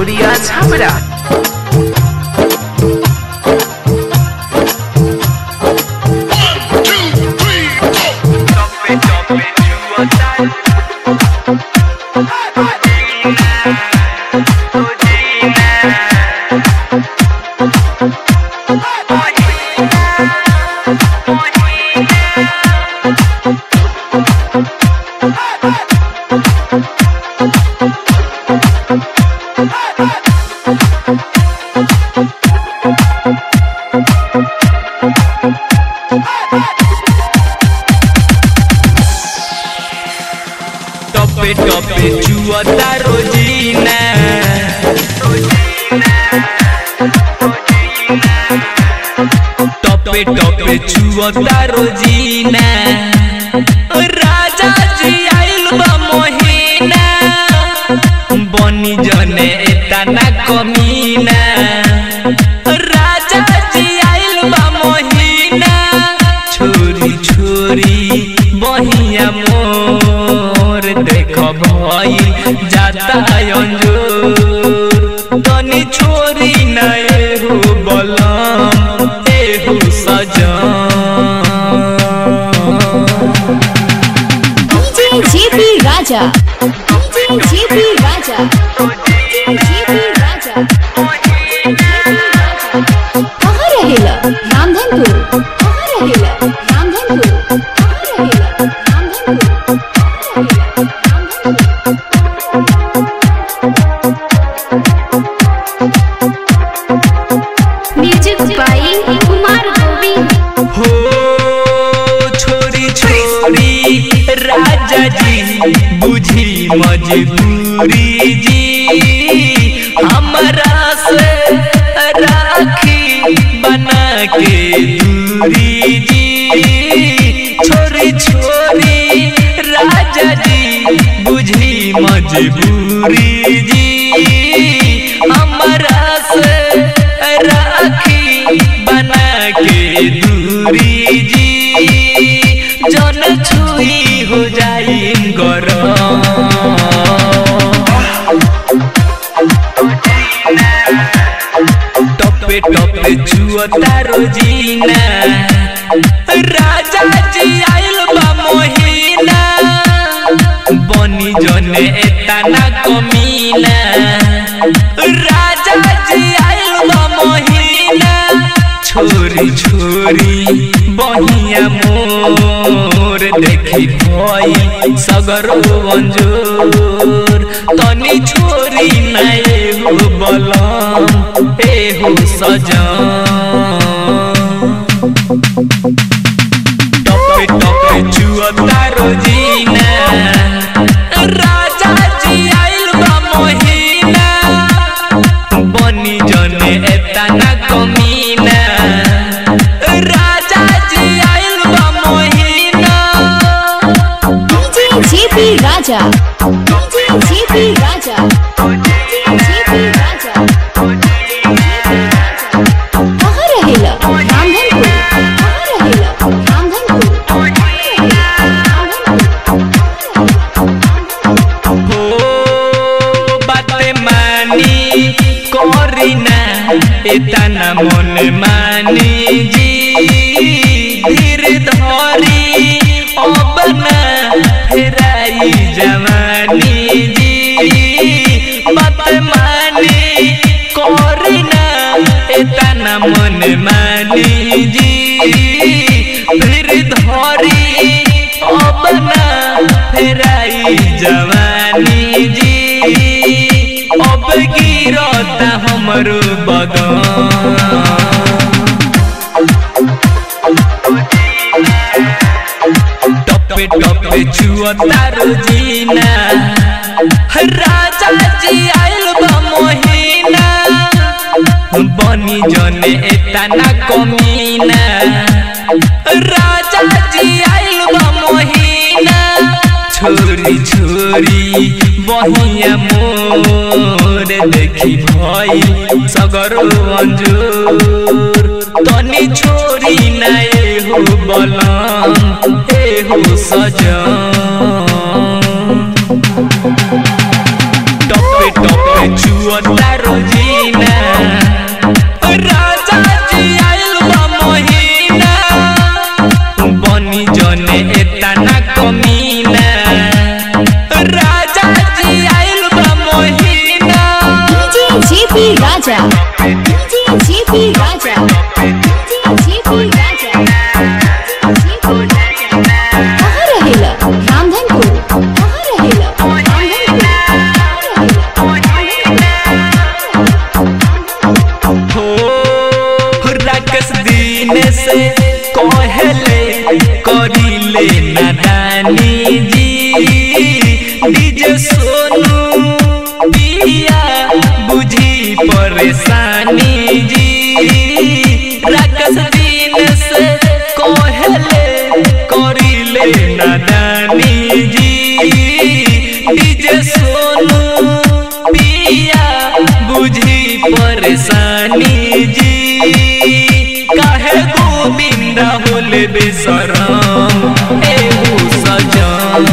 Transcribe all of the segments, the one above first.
Gloria Zamora. टपे टपे चुअता रोजीना टपे टपे चुअता रोजीना राजा जी आइल बा मोहिना बनी जने एतना कमीना राजा जी आइल बा मोहिना छोरी छोरी बहिया मोर देख भई जाता अंजोर तनी छोरी न एहू बलम एहू सजन DJ JP Raja. DJ JP Raja. DJ JP Raja. कहाँ रहेला रामधनपुर कहाँ रहेला रामधनपुर कहाँ रहेला रामधनपुर कहाँ रहेला रामधनपुर म्यूजिक बाई कुमार गोविंद हो छोरी छोरी राजा जी बुझी मजबूरी जी हमरा से राखी बना के दूरी जी छोरी छोरी राजा जी बुझी मजबूरी जी हमरा से राखी बना के दूरी जी जन छुई हो जाई टपे टपे छुअता रोजीना राजा जी आइल बा मोहिना बनी जने एतना कमीना राजा जी आइल बा मोहिना छोरी छोरी बहिया मोर देखी भई सगरो अंजोर तनी छोरी न एगो बलम एहो सजन टपे टपे चुअता रोजीना राजा जी आइल बा मोहिना बनी जने एतना कमीना राजा जी आइल बा Mohina DJ JP Raja. DJ JP Raja. DJ JP Raja. कहाँ रहेला रामधनपुर कहाँ रहेला रामधनपुर कहाँ रहेला हो बाते मानी करीना एतना मन मानी जी धीर धरी अब ना फेराई जवानी जी बात मानी करीना एतना मन मानी जी धीर धरी अब ना फेराई जवानी जी अब गिरता हमरो बदन टपे टपे छुअता रोजीना राजा जी आइल बा मोहिना बनी जने एतना कमीना राजा जी आइल बा मोहिना छोरी छोरी बहिया मोर देखी भई सगरो अंजोर तनी छोरी न एहो बलम एहो सजन टपे टपे छुअता जने एतना कमीना राजा जी आइल बा महीना DJ JP Raja. DJ JP Raja. DJ JP Raja. JP Raja. कहाँ रहेला? रामधनपुर. कहाँ रहेला? रामधनपुर. कहाँ रहेला? हो राकेश दिन से कहले करिले नादानी जी डीजे सोनू पिया बुझी परेशानी जी राकेश दिन से कहले करिले नादानी जी डीजे सोनू पिया बुझी परेशानी जी काहे गोविंद होले बेसरम एहू सजन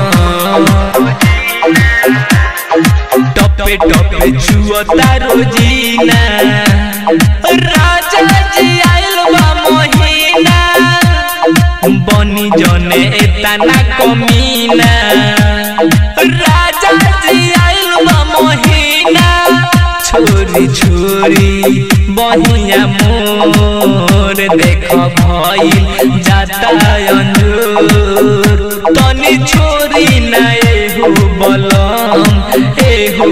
टपे टपे छुअता रोजीना राजा जी आइल बा महीना बनी जने एतना कमीना राजा जी आइल बा महीना छोरी छोरी बहिया मोर देख भइल जाता अंजूर तनी छोरी ना एहू बलम एहू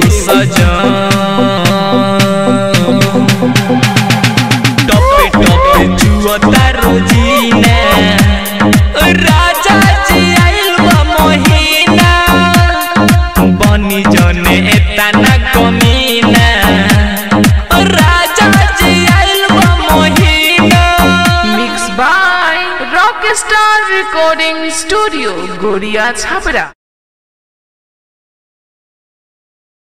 सजन टपे टपे जुअता रोजीना राजा जी आइल बा महीना बनी जने एतना कमीना राजा जी आइल बा महीना Mixed by Rockstar Recording Studio, Goria Chhabra.